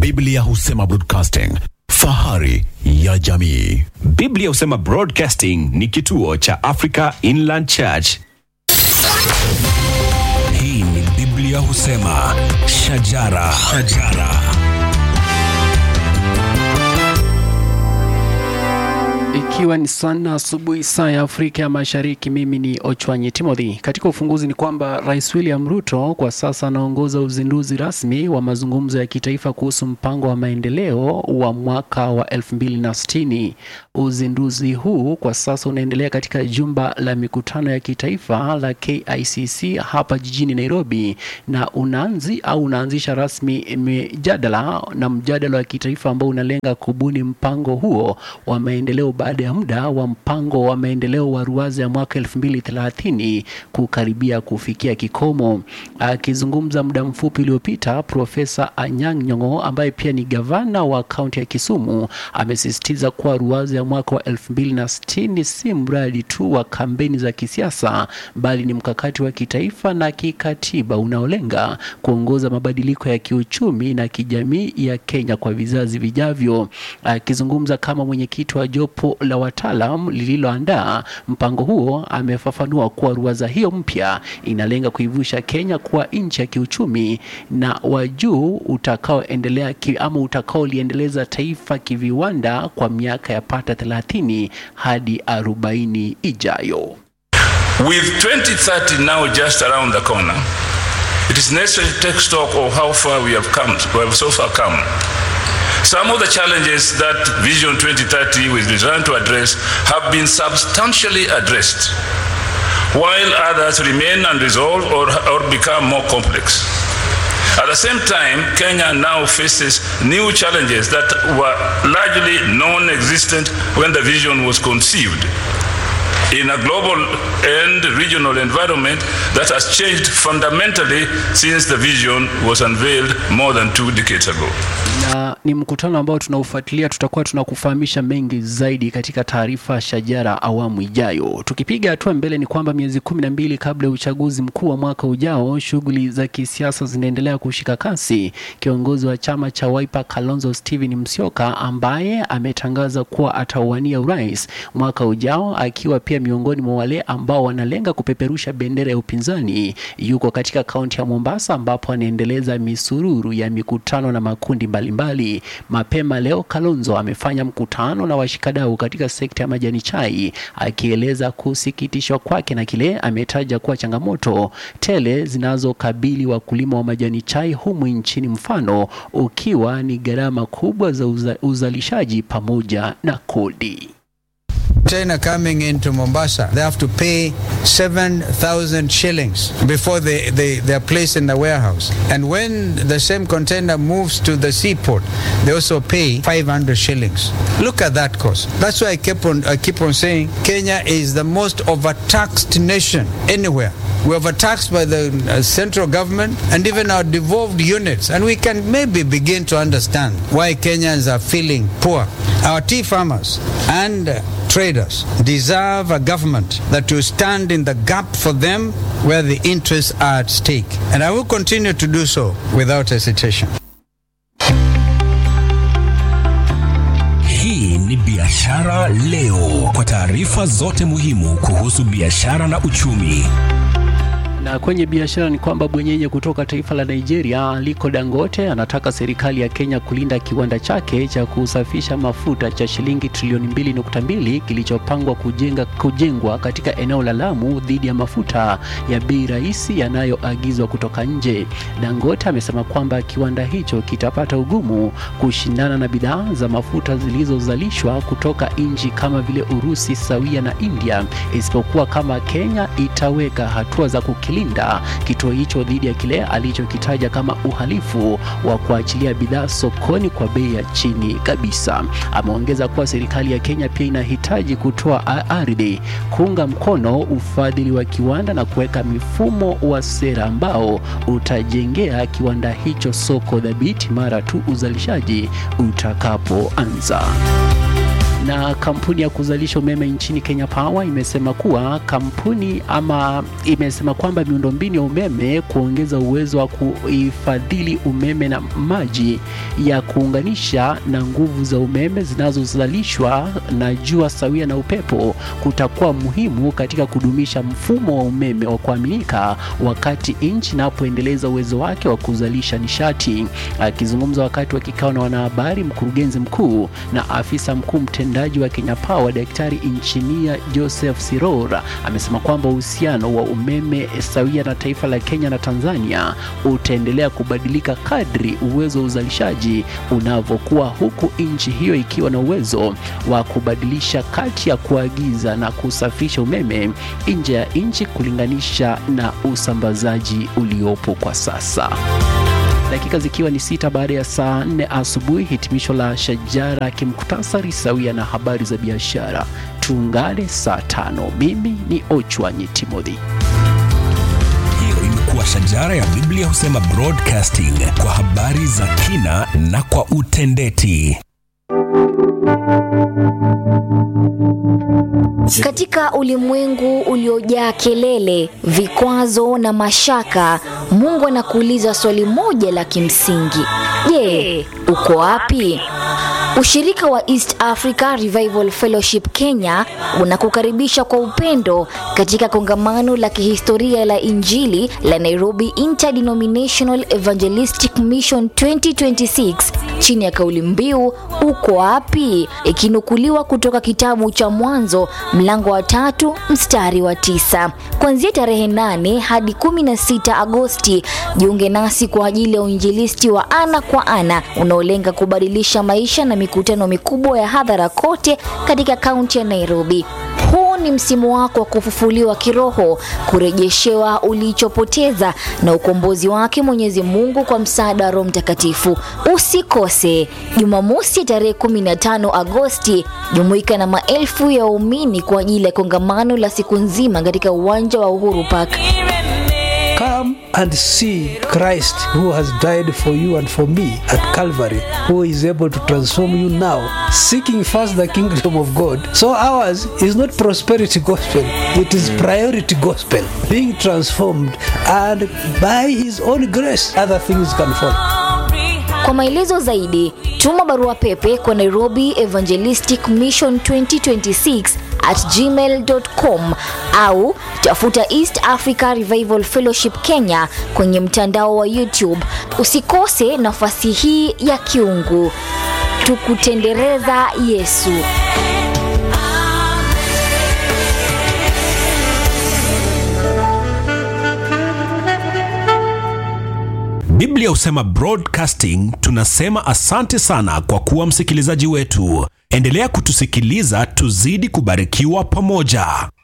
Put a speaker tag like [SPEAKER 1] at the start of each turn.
[SPEAKER 1] Biblia husema broadcasting, fahari ya jamii.
[SPEAKER 2] Biblia husema Broadcasting ni kituo cha Africa Inland Church.
[SPEAKER 3] Hii ni Biblia husema shajara, shajara.
[SPEAKER 4] Ikiwa ni sana asubuhi saa ya Afrika ya Mashariki, mimi ni Ochwanyi Timothy. Katika ufunguzi ni kwamba Rais William Ruto kwa sasa anaongoza uzinduzi rasmi wa mazungumzo ya kitaifa kuhusu mpango wa maendeleo wa mwaka wa 2060. Uzinduzi huu kwa sasa unaendelea katika jumba la mikutano ya kitaifa la KICC hapa jijini Nairobi, na unaanzi au unaanzisha rasmi mjadala na mjadala wa kitaifa ambao unalenga kubuni mpango huo wa maendeleo baada ya muda wa mpango wa maendeleo wa ruwaza ya mwaka 2030 kukaribia kufikia kikomo. Akizungumza muda mfupi uliopita, Profesa Anyang' Nyong'o ambaye pia ni gavana wa kaunti ya Kisumu amesisitiza kuwa ruwaza ya mwaka wa 2060 si mradi tu wa kampeni za kisiasa, bali ni mkakati wa kitaifa na kikatiba unaolenga kuongoza mabadiliko ya kiuchumi na kijamii ya Kenya kwa vizazi vijavyo. Akizungumza kama mwenyekiti wa jopo la wataalam lililoandaa mpango huo, amefafanua kuwa ruwaza hiyo mpya inalenga kuivusha Kenya kuwa nchi ya kiuchumi na wa juu utakaoendelea ki, ama utakaoliendeleza taifa kiviwanda kwa miaka ya pata 30 hadi 40 ijayo.
[SPEAKER 5] With 2030 now just around the corner, it is necessary to take stock of how far we have come, we have so far come. Some of the challenges that Vision 2030 was designed to address have been substantially addressed, while others remain unresolved or, or become more complex. At the same time, Kenya now faces new challenges that were largely non existent when the vision was conceived. In a global and regional environment that has changed fundamentally since the vision was unveiled more than two decades ago.
[SPEAKER 4] na ni mkutano ambao tunaufuatilia. Tutakuwa tunakufahamisha mengi zaidi katika taarifa Shajara awamu ijayo. Tukipiga hatua mbele, ni kwamba miezi kumi na mbili kabla ya uchaguzi mkuu wa mwaka ujao, shughuli za kisiasa zinaendelea kushika kasi. Kiongozi wa chama cha Wiper Kalonzo Steven Musyoka, ambaye ametangaza kuwa atauania urais mwaka ujao, akiwa pia miongoni mwa wale ambao wanalenga kupeperusha bendera ya upinzani, yuko katika kaunti ya Mombasa ambapo anaendeleza misururu ya mikutano na makundi mbalimbali mbali. Mapema leo Kalonzo amefanya mkutano na washikadau katika sekta ya majani chai, akieleza kusikitishwa kwake na kile ametaja kuwa changamoto tele zinazokabili wakulima wa majani chai humu nchini, mfano ukiwa ni gharama kubwa za uza, uzalishaji pamoja na kodi.
[SPEAKER 6] China coming into Mombasa, they have to pay 7,000 shillings before they, they, they are placed in the warehouse. And when the same container moves to the seaport, they also pay 500 shillings. Look at that cost. That's why I keep on, I keep on saying Kenya is the most overtaxed nation anywhere. We're overtaxed by the uh, central government and even our devolved units. And we can maybe begin to understand why Kenyans are feeling poor. Our tea farmers and uh, traders deserve a government that will stand in the gap for them where the interests are at stake. And I will continue to do so without hesitation.
[SPEAKER 3] Hii ni Biashara Leo, kwa taarifa zote muhimu kuhusu biashara na uchumi.
[SPEAKER 4] Na kwenye biashara ni kwamba bwenyenye kutoka taifa la Nigeria Aliko Dangote anataka serikali ya Kenya kulinda kiwanda chake cha kusafisha mafuta cha shilingi trilioni 2.2 kilichopangwa kujenga, kujengwa katika eneo la Lamu dhidi ya mafuta ya bei rahisi yanayoagizwa kutoka nje. Dangote amesema kwamba kiwanda hicho kitapata ugumu kushindana na bidhaa za mafuta zilizozalishwa kutoka nchi kama vile Urusi sawia na India, isipokuwa kama Kenya itaweka hatua za kukilinda kituo hicho dhidi ya kile alichokitaja kama uhalifu wa kuachilia bidhaa sokoni kwa bei ya chini kabisa. Ameongeza kuwa serikali ya Kenya pia inahitaji kutoa a- ardhi, kuunga mkono ufadhili wa kiwanda na kuweka mifumo wa sera ambao utajengea kiwanda hicho soko dhabiti mara tu uzalishaji utakapoanza. Na kampuni ya kuzalisha umeme nchini Kenya Power imesema kuwa kampuni ama imesema kwamba miundombinu ya umeme kuongeza uwezo wa kuhifadhili umeme na maji ya kuunganisha na nguvu za umeme zinazozalishwa na jua sawia na upepo kutakuwa muhimu katika kudumisha mfumo wa umeme wa kuaminika wakati nchi inapoendeleza uwezo wake wa kuzalisha nishati. Akizungumza wakati wa kikao na wanahabari, mkurugenzi mkuu na afisa mkuu mtendaji wa Kenya Power Daktari Injinia Joseph Sirora amesema kwamba uhusiano wa umeme sawia na taifa la Kenya na Tanzania utaendelea kubadilika kadri uwezo wa uzalishaji unavyokuwa, huku nchi hiyo ikiwa na uwezo wa kubadilisha kati ya kuagiza na kusafirisha umeme nje ya nchi kulinganisha na usambazaji uliopo kwa sasa. Dakika zikiwa ni sita baada ya saa nne asubuhi, hitimisho la shajara kimkutasari sawia na habari za biashara. Tuungane saa tano. Mimi ni Ochwanyi Timothy.
[SPEAKER 3] Hiyo imekuwa shajara ya Biblia husema broadcasting kwa habari za kina na kwa utendeti.
[SPEAKER 7] Katika ulimwengu uliojaa kelele, vikwazo na mashaka, Mungu anakuuliza swali moja la kimsingi: Je, uko wapi? Ushirika wa East Africa Revival Fellowship Kenya unakukaribisha kwa upendo katika kongamano la kihistoria la Injili la Nairobi Interdenominational Evangelistic Mission 2026 chini ya kauli mbiu uko wapi, ikinukuliwa kutoka kitabu cha Mwanzo mlango wa tatu mstari wa tisa. Kuanzia tarehe 8 hadi 16 Agosti, jiunge nasi kwa ajili ya uinjilisti wa ana kwa ana unaolenga kubadilisha maisha na mikutano mikubwa ya hadhara kote katika kaunti ya Nairobi. Huu ni msimu wako wa kufufuliwa kiroho, kurejeshewa ulichopoteza na ukombozi wake Mwenyezi Mungu kwa msaada wa Roho Mtakatifu. Usikose Jumamosi tarehe 15 Agosti, jumuika na maelfu ya waumini kwa ajili ya kongamano la siku nzima katika uwanja wa Uhuru Park.
[SPEAKER 8] Come and see Christ who has died for you and for me at Calvary, who is able to transform you now, seeking first the kingdom of God. So ours is not prosperity gospel, it is priority gospel, being transformed, and by His own grace, other things can follow.
[SPEAKER 7] Kwa maelezo zaidi, tuma barua pepe kwa Nairobi Evangelistic Mission 2026 at gmail.com au tafuta East Africa Revival Fellowship Kenya kwenye mtandao wa YouTube. Usikose nafasi hii ya kiungu. Tukutendereza Yesu.
[SPEAKER 3] Biblia husema broadcasting. Tunasema asante sana kwa kuwa msikilizaji wetu. Endelea kutusikiliza, tuzidi kubarikiwa pamoja.